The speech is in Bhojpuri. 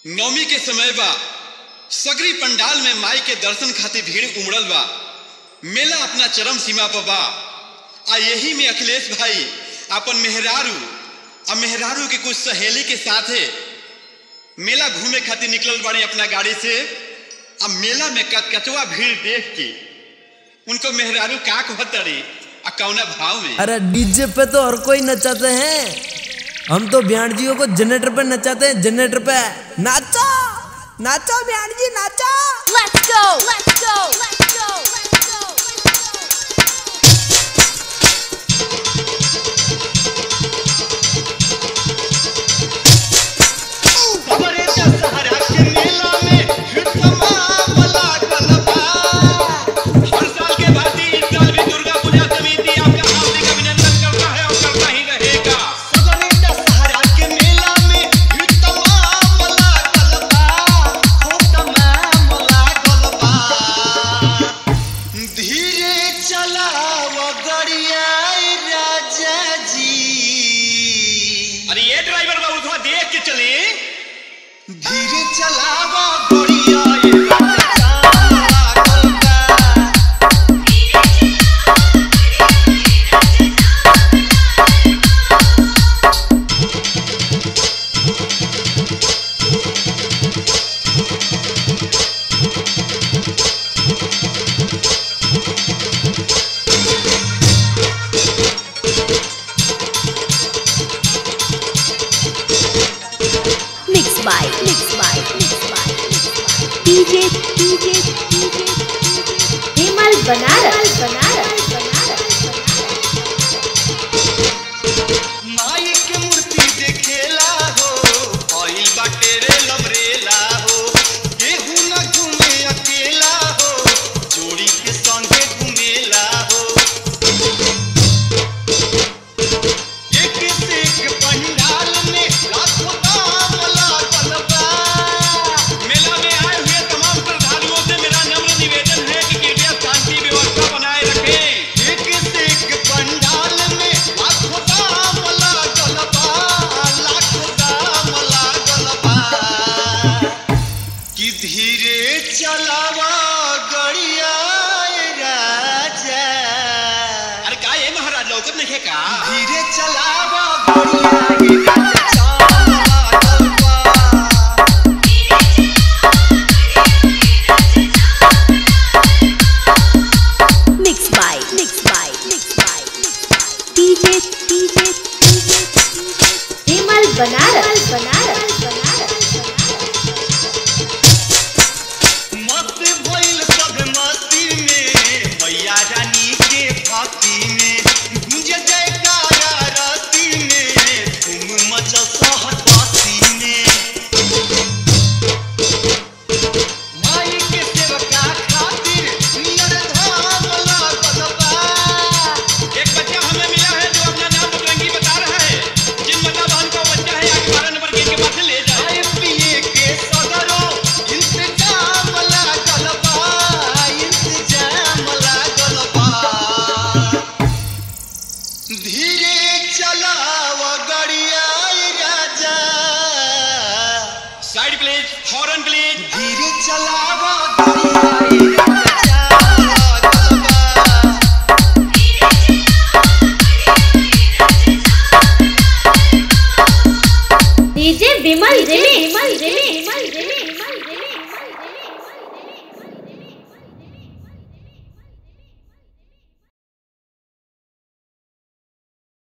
नवमी के समय बा सगरी पंडाल में माई के दर्शन खातिर भीड़ उमड़ल बा मेला अपना चरम सीमा पर बा आ यही में अखिलेश भाई अपन मेहरारू आ मेहरारू के कुछ सहेली के साथे मेला घूमे खातिर निकलल बाड़ी अपना गाड़ी से आ मेला में कचकचवा भीड़ देख के उनको मेहरारू का कहतरी आ कौना भाव में अरे डीजे पे तो हर कोई नचाते हैं हम तो बिहार जियो को जनरेटर पे नचाते हैं जनरेटर पे नाचो नाचो बिहार जी नाचो Let's go! Let's go! Let's go! Let's go! हमरे दशहरा के मेला में तमाम लागल बा हर साल के भांति इस साल भी दुर्गा पूजा समिति आपका हार्दिक अभिनंदन करता है और करता ही रहेगा हमरे दशहरा के मेला में तमाम लागल बा हो तमाम लागल बा धीरे चलाव गड़िया राजा जी अरे ये ड्राइवर बाबू थोड़ा देख के चले धीरे चलाव गड़िया राजा लागल बा Mixed by, mixed by, mixed by, mixed by. DJ, DJ, DJ, Himal Banaras, Banaras, Banaras, माई के मूर्ति देखेला हो आइल बाटे रे लमरेला हो केहू न घूमे अकेला हो जोड़ी के संगे घूमेला हो एक से एक पंडाल में लाखों दाम लागल बा मेला में आए हुए तमाम श्रद्धालुओं से मेरा नम्र निवेदन है कि कृपया शांति व्यवस्था बनाए रखें एक से एक पंडाल में लाखों दाम लागल बा लाखों दाम लागल बा कि धीरे चलावा गड़िया राजा अरे का ये महाराज लौकत नहीं है का धीरे चलावा गड़िया राजा लागल बा Mixed by, mixed by, mixed by, mixed by. DJ, DJ, DJ, Himal Banaras, Banaras, Banaras, मत भइल सब मस्ती में मैया रानी के भक्ति में गूंज जयकारा रस्ती में धूम मचल सहतासी में माई के सेवका खातिर नियर धाम लागल बा एक बच्चा हमें मिला है जो अपना नाम बजरंगी बता रहा है जिन बता बहन का बच्चा है आगे बारह नंबर गेट के पास से ले जाए खाए पिए के सगरो इंतजाम लागल बा इंतजाम लागल बा धीरे चलाव गड़िया राजा साइड प्लीज हॉर्न प्लीज धीरे चलाव गड़िया राजा लागल बा DJ Bimal Jimmy, Bimal Jimmy, Bimal Jimmy.